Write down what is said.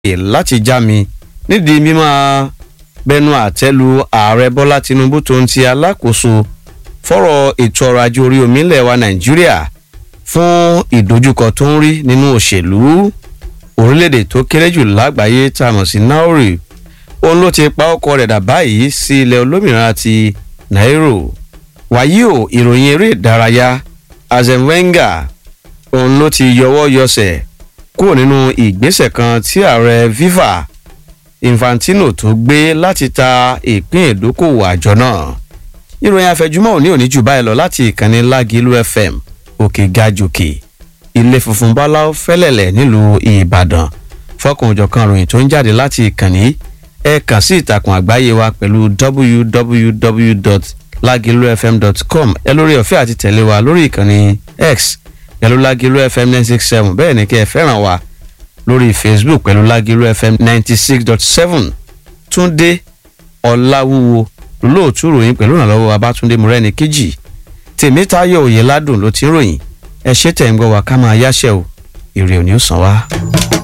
láti já mi nídìí mímọ́ bẹnu àtẹ́lu ààrẹ bọ́lá tinubu tó ń ti alákòóso fọ́rọ̀ ètò ọrọ̀ ajé orí omi ilẹ̀ wa nàìjíríà fún ìdojúkọ tó ń rí nínú òṣèlú orílẹ̀-èdè tó kéré jù lágbàáyé tá a mọ̀ sí nauri òun ló ti pa ọkọ rẹ̀ dà báyìí sí ilẹ̀ olómìnira ti nairo wàyí o ìròyìn eré ìdárayá arsene wenger òun ló ti yọwọ́ yọsẹ̀ kúrò nínú ìgbésẹ̀ kan tí ààrẹ fifa infantino tó gbé láti ta ìpín ìdókòwò àjọ náà ìròyìn àfẹjúmọ́ òní òní jù báyìí lọ láti ìkànnì lágìlú fm òkè gajòkè ilé funfun báláú fẹ́lẹ̀lẹ̀ nílùú ìbàdàn fọkànjọ̀kan ròyìn tó ń jáde láti ìkànnì ẹ kàn sí ìtàkùn àgbáyé wa pẹ̀lú www.lagilufm.com ẹ lórí ọ̀fẹ́ àti tẹ̀lé wa lórí ìkànnì x pẹ̀lú lágìlú fm nine six seven bẹ́ẹ̀ ni kí ẹ fẹ́ràn wa lórí facebook pẹ̀lú lágìlú fm ninety six dot seven túndé ọ̀làwúwo lóòtú ròyìn pẹ̀lú ìrànlọ́wọ́ babátúndé murẹ́ni kejì tèmítayọ̀ òye ládùn ló ti ń ròyìn ẹ ṣe tẹ̀ ń gbọ́ wa ká máa yáṣẹ́ o èrè ò ní ó sàn wá.